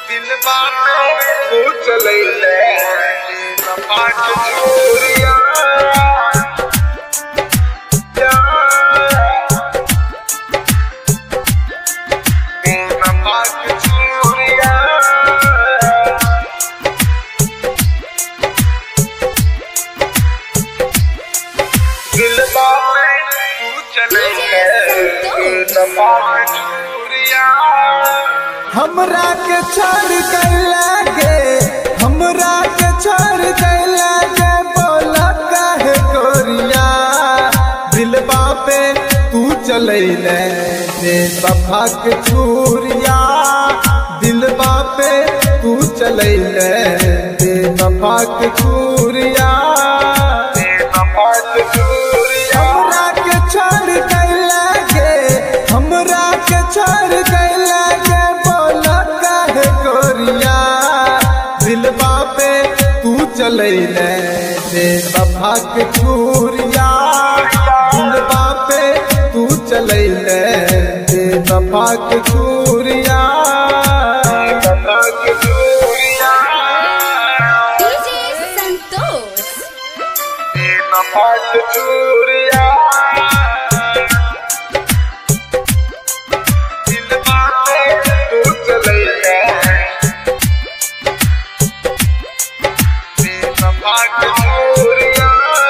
दिल बाटे तू चलैले नपाट चोरिया नपाट चोरिया दिल बाटे तू चलैले नपाट चोरिया हमरा के छोड़ कर लागे हमरा के छोड़ कर लागे बोला काहे गोरिया दिलबा पे तू चलैले दे सफा के छुरिया दिलबा पे तू चलैले दे सफा के छुरिया नपाट चोरिया हमरा के छोड़ कर लागे हमरा के छोड़ कर लागे बोला काहे गोरिया दिलबा पे तू चलैले दे सभा के छुरिया दिलबा पे तू चलैले दे सभा के छुरिया नपाट चोरिया DJ Santos. नपाट चोरिया दिल बाटे तू चलैले नपाट चोरिया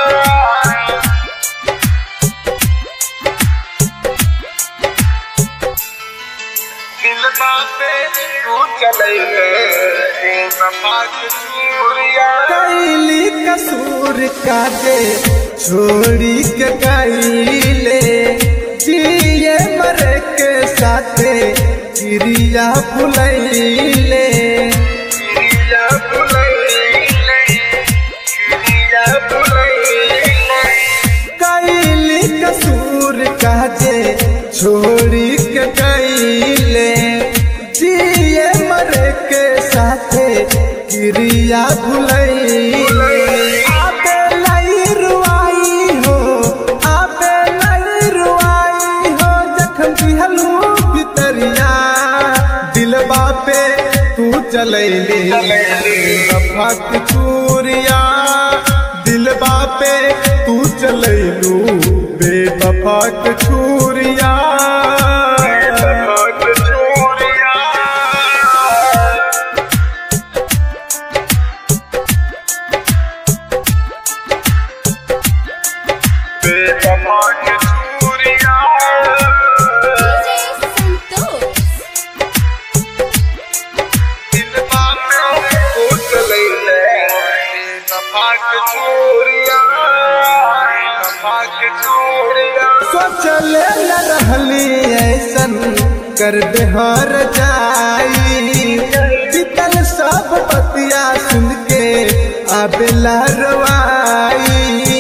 दिल बाटे तू चलैले नपाट चोरिया कैली कसूर काटे छोड़ी के कैले जिए मरे के साथे चिड़िया फुलैले चिड़िया बुलैले चिड़िया बुलैले कैली कसूर काटे छोड़ी के कैले जिए मरे के साथे चिड़िया फुलैले आबे लाई रुआई हो आबे लाई रुआई हो जखम दिहलू भितरिया दिलबा पे तू चलैली फक चूरिया दिलबा पे तू चलैलू बेबफक छुरिया नपाट चोरिया नपाट चोरिया DJ Santos. दिल बाटे तू चलैले नपाट चोरिया नपाट चोरिया सोचले न रहली ऐसन कर बेहर जाई बीतल सब बतिया सुन के आबे लहरवाई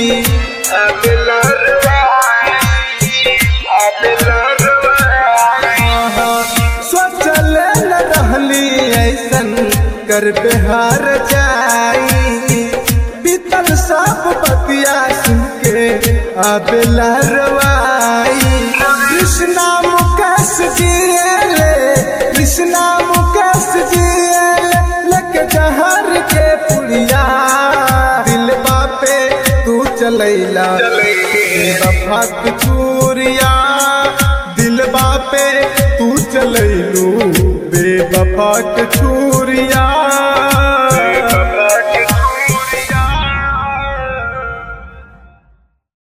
सोचल न रहली ऐसन कर बेहार जाई बीतल सब बतिया सुन के आबे लहरवाई कृष्णा मुकेश जियले कृष्णा मुकेश जियले लग जहर के पुड़िया दिल बापे तू चलैला बफक चूरिया दिलबा पे तू चलैलू बेबफक छुरिया